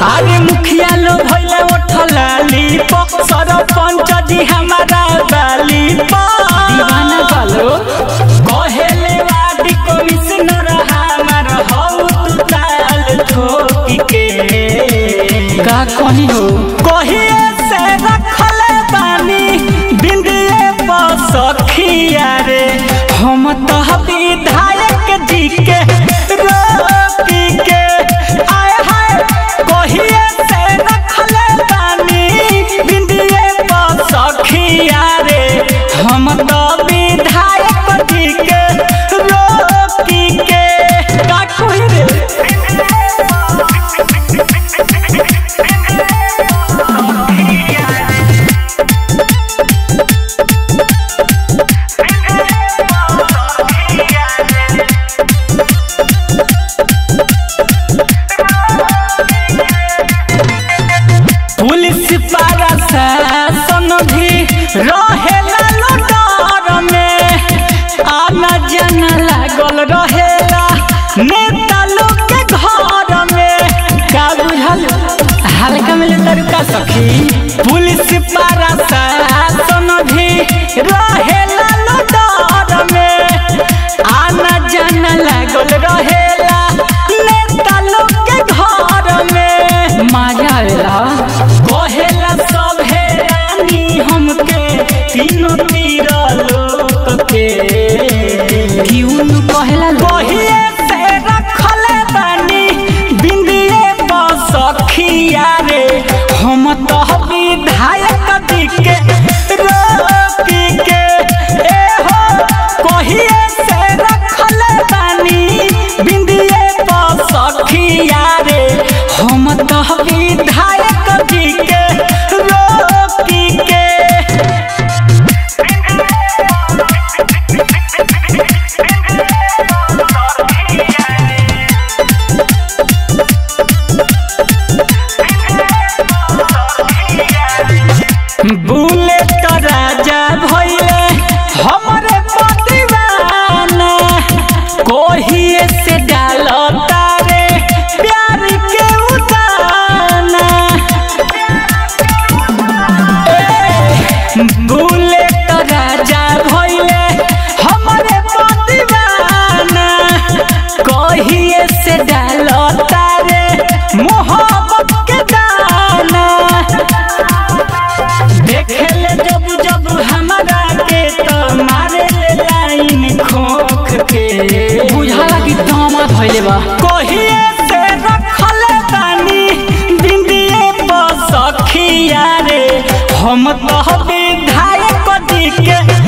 अरे मुखिया लो भइले उठलाली प सरपंच जी हमारा बाली प दीवाना बालो कहेले वाडी कमिश्नर हमार हौ तू ताल ठोकी के का कही हो कहिए से रखले बानी बिंदिए सखिया रे हम तो विधायक जी के रोकी के आय हाय कहिए से रखले बानी बिंदिए सखिया रे हम तो विधायक जी के रोकी के का कही रे पुलिस पारा शासन भी रहेला लो डर में आना जाना लागल रहेला नेता लोग के घर में का बुझल हल्का मिले तरीका सखी पुलिस पारा शासन भी रहेला लो डर में आना जाना लागल रहेला नेता लोग के घर में मजा आवेला कहेला सब रानी हमके तीनों तीर लोक के क्यों नु कहेला कहिए से रखले बानी बिंदिए सखिया रे हम तो विधायक जी के रोकी के ए हो कहिए से रखले बानी बिंदिए सखिया रे हम तो विधायक जी के रोकी के बुलेट राजा भइले हमरे पतिवाना कोहिए से डालता रे प्यार के उताना ए, बुलेट राजा भइले हमरे पतिवाना कोहिए से डालता रे मोहब्बत के दाना देखेले जब जब हमारा के तो मारे ले लाइन खोख के बुझाला कि दामा धइले बा कहिए से रखले बानी बिंदिए सखिया रे हम तो विधायक जी के